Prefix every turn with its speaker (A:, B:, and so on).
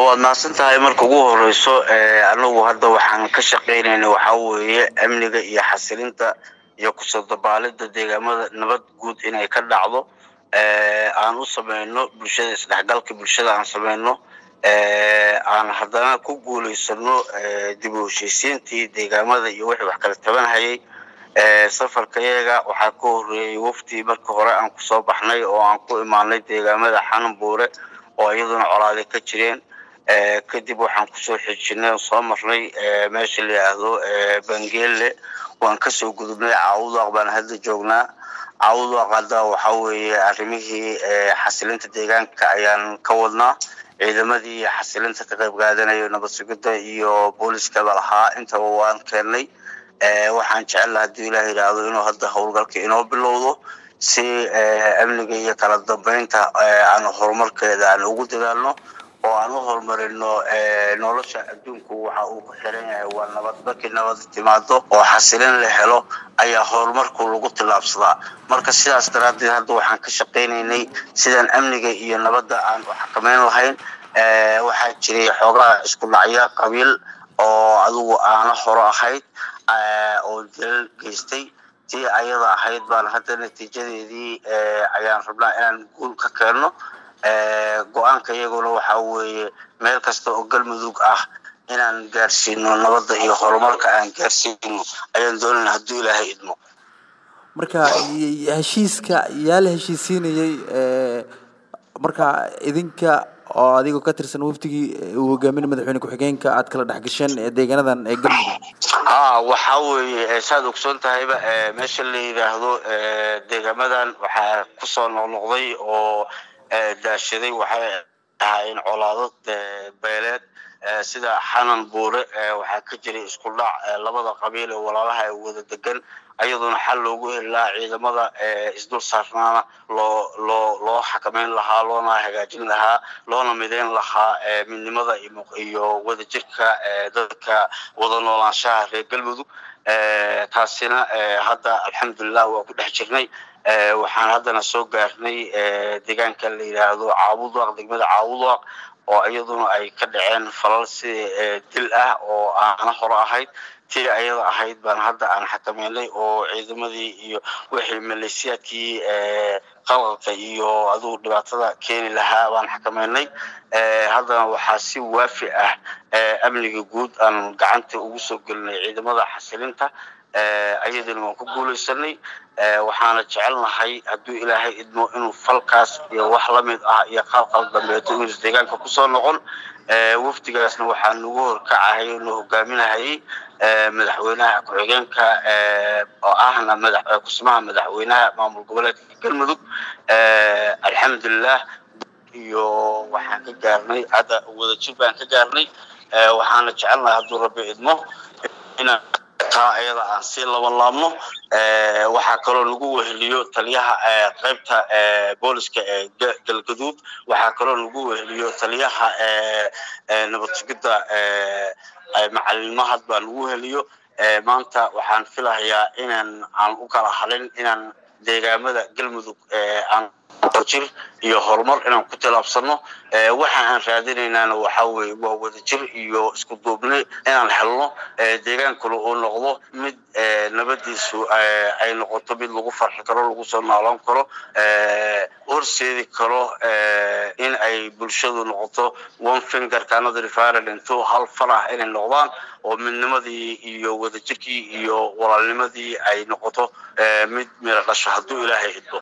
A: waad mahadsan tahay marka ugu horeyso anagu hadda waxaan ka shaqeynayna waxaa weeye amniga iyo xasilinta iyo kusoo dabaalida deegaamada nabad guud inay ka dhacdo aan u sameyno bulshada isdhexgalka bulshada aan sameyno aan haddana ku guuleysano dib u heshiisiintii deegaamada iyo wixii wax kala tabanhayay safarkayaga waxaa ka horeeyey waftii marka hore aan kusoo baxnay oo aan ku imaanay deegaamada xananbuure oo iyaduna colaade ka jireen kadib waxaan kusoo xijinay soo marnay meesha la yidhaahdo bangeelle waan kasoo gudubnay caawudaaq baan hadda joognaa caawudaaq hadda waxaa weeye arrimihii xasilinta deegaanka ayaan ka wadnaa ciidamadii xasilinta ka qayb qaadanayo nabad sugidda iyo booliskaba lahaa intaba waan keennay waxaan jecel hadii ilaah yidhaahdo inuu hadda howlgalka inoo bilowdo si amniga iyo kala dambeynta aan horumarkeeda aan ugu dadaalno oo aan u horumarino nolosha adduunku waxa uu ku xiran yahay waa nabad markii nabad timaado oo xasilin la helo ayaa horumarku lagu tillaabsadaa marka sidaas daraaddeed hadda waxaan ka shaqaynaynay sidaan amniga iyo nabadda aan u xakameyn lahayn waxaa jiray xoogaha isku dhacya qabiil oo adigu aana horo ahayd oo dalal geystay tii ayada ahayd baan hadda natiijadeedii ayaan rabnaa inaan guul ka keenno go-aanka iyaguna waxaa weeye meel kasta oo galmudug ah inaan gaarsiino nabadda iyo horumarka aan gaarsiino ayaan doonayna hadduu ilaahay idmo
B: marka heshiiska yaa la heshiisiinayey marka idinka oo adigoo ka tirsan waftigii uu hogaaminay madaxweyne ku-xigeenka aad kala dhexgasheen deegaanadan ee galmudug
A: ha waxaa weeye saad ogsoon tahayba meesha la yidhaahdo deegaamadan waxaa kusoo noqnoqday oo daashaday waxay ahaayeen colaado beeleed sida xanan buure waxaa ka jiray isku dhac labada qabiil ee walaalaha ee wada degan ayaduna xal loogu heli lahaa ciidamada isdul saarnaana loo loo loo xakameyn lahaa loona hagaajin lahaa loona mideyn lahaa midnimada iyo wadajirka dadka wada noolaanshaha reer galmudug taasina hadda alxamdulilah waa ku dhex jirnay waxaan haddana soo gaarnay deegaanka la yidhaahdo caawudwaaq degmada caawudwaaq oo iyaduna ay ka dhaceen falal si dil ah oo aana hore ahayd tii ayada ahayd baan hadda aan xakameynay oo ciidamadii iyo wixii maleesiyaadkii qalqalka iyo adugu dhibaatada keeni lahaa baan xakameynay haddana waxaa si waafi ah amniga guud aan gacanta ugu soo gelinay ciidamada xasilinta ayadana waan ku guuleysanay waxaana jecelnahay hadduu ilaahay idmo inuu falkaas iyo wax lamid ah iyo qalqal dambeeto inuu deegaanka kusoo noqon wafdigaasna waxaa nagu horkacahayay nu hogaaminahayay madaxweynaha ku-xigeenka oo ahna kusmaha madaxweynaha maamul goboleedka galmudug alxamdulilah iyo waxaan ka gaarnay hadda wadajir baan ka gaarnay waxaana jecelnahay hadduu rabbi idmo inaan taa ayada aan sii laban laabno waxaa kaloo lagu weheliyo taliyaha qaybta booliska ee galgaduud waxaa kaloo lagu weheliyo taliyaha nabad sugidda macalinimahad baa lagu weheliyo maanta waxaan filahayaa inaan aan u kala halin inaan deegaamada galmudug aan jir iyo horumar inaan ku tilaabsano waxa aan raadinaynaana waxaa weye waa wadajir iyo isku duubni inaan helno deegaankuna uu noqdo mid nabadiisu ay noqoto mid lagu farxi karo lagu soo noolaan karo horseedi karo in ay bulshadu noqoto one finger canada referent to hal fal ah inay noqdaan oo midnimadii iyo wadajirkii iyo walaalnimadii ay noqoto mid mira dhasho hadduu ilaahay idmo